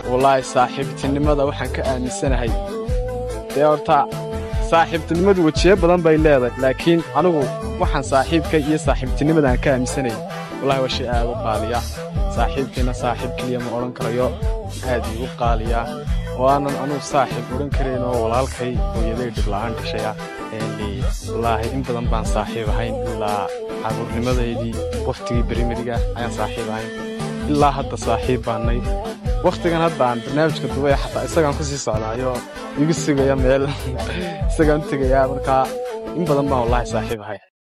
wallaahi saaxiibtinimada waxaan ka aaminsanahay dee horta saaxiibtinimadu wejiyo badan bay leedahay laakiin anigu waxaan saaxiibka iyo saaxiibtinimada aan ka aaminsanayay wallahi waa shay aad u qaaliya saaxiibkiina saaxiib keliya ma odhan karayo aad iigu qaaliya oo aanan anugu saaxiib odhan karayn oo walaalkay hooyaday dhibla'aan dhashaya wallaahi in badan baan saaxiib ahayn ilaa caruurnimadeydii wakhtigii berimeriga ayaan saaxiib ahayn ilaa hadda saaxiib baannay wakhtigan hadda aan barnaamijka dubaya xataa isagaan ku sii socdaayo igu sugaya meel isagaan u tegayaa markaa in badan baan wallaahi saaxiib ahay